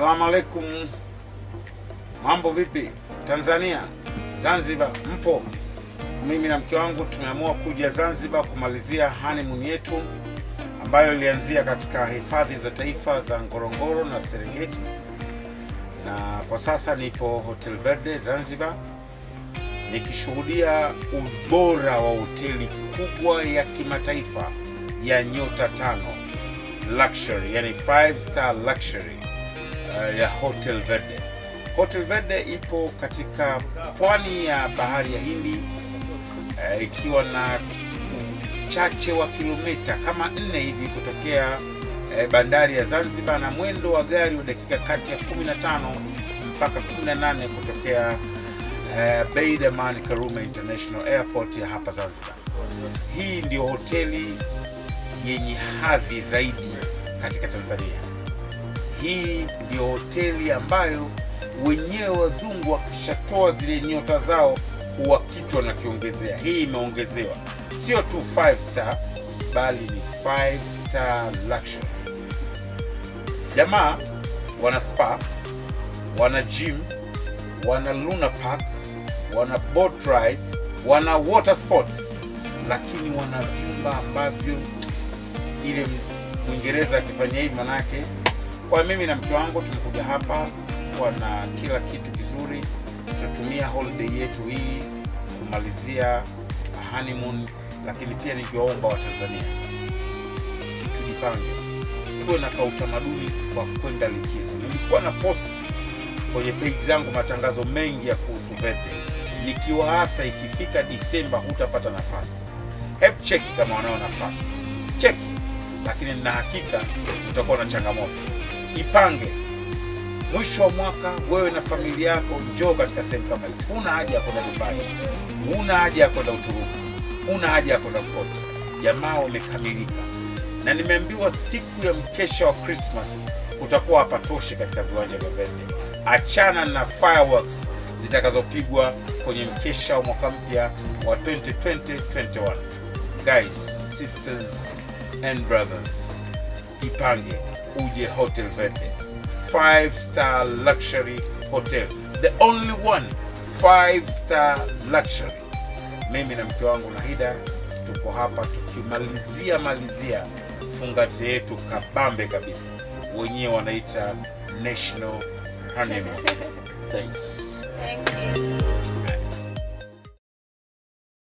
Salamu alaikum. Mambo vipi? Tanzania, Zanzibar, mpo? Mimi na mke wangu tumeamua kuja Zanzibar kumalizia honeymoon yetu ambayo ilianzia katika hifadhi za taifa za Ngorongoro na Serengeti, na kwa sasa nipo Hotel Verde Zanzibar nikishuhudia ubora wa hoteli kubwa ya kimataifa ya nyota tano luxury, yani five star luxury uh, ya Hotel Verde. Hotel Verde ipo katika pwani ya bahari ya Hindi uh, ikiwa na uchache wa kilomita kama nne hivi kutokea uh, bandari ya Zanzibar na mwendo wa gari wa dakika kati ya 15 mpaka 18 kutokea uh, Beid Aman Karume International Airport ya hapa Zanzibar. Hii ndio hoteli yenye hadhi zaidi katika Tanzania. Hii ndio hoteli ambayo wenyewe wazungu wakishatoa zile nyota zao huwa kitu wanakiongezea. Hii imeongezewa sio tu 5 star bali ni 5 star luxury. Jamaa wana spa, wana gym, wana luna park, wana boat ride, wana water sports, lakini wana vyumba ambavyo ile Mwingereza akifanya hivi manake, kwa mimi na mke wangu tumekuja hapa kwa na kila kitu kizuri. Tutatumia holiday yetu hii kumalizia honeymoon, lakini pia nikiwaomba Watanzania tujipange, tuwe na kautamaduni kwa kwenda likizo. Nilikuwa na post kwenye page zangu matangazo mengi ya kuhusu Verde, nikiwaasa ikifika Disemba hutapata nafasi. Hebu cheki kama wanao nafasi, cheki lakini nina hakika utakuwa na changamoto. Ipange mwisho wa mwaka, wewe na familia yako njoo katika sehemu kama hizi. Huna haja ya kwenda Dubai, huna haja ya kwenda Uturuki, huna haja ya kwenda kote. Jamaa wamekamilika, na nimeambiwa siku ya mkesha wa Christmas kutakuwa hapatoshi katika viwanja vya Verde. Achana na fireworks zitakazopigwa kwenye mkesha wa mwaka mpya wa 2020-21. Guys, sisters and brothers, ipange uje Hotel Verde, five star luxury hotel, the only one five star luxury. Mimi na mke wangu Nahida tuko hapa tukimalizia malizia fungati yetu kabambe kabisa, wenyewe wanaita national honeymoon. Thanks. Thank you.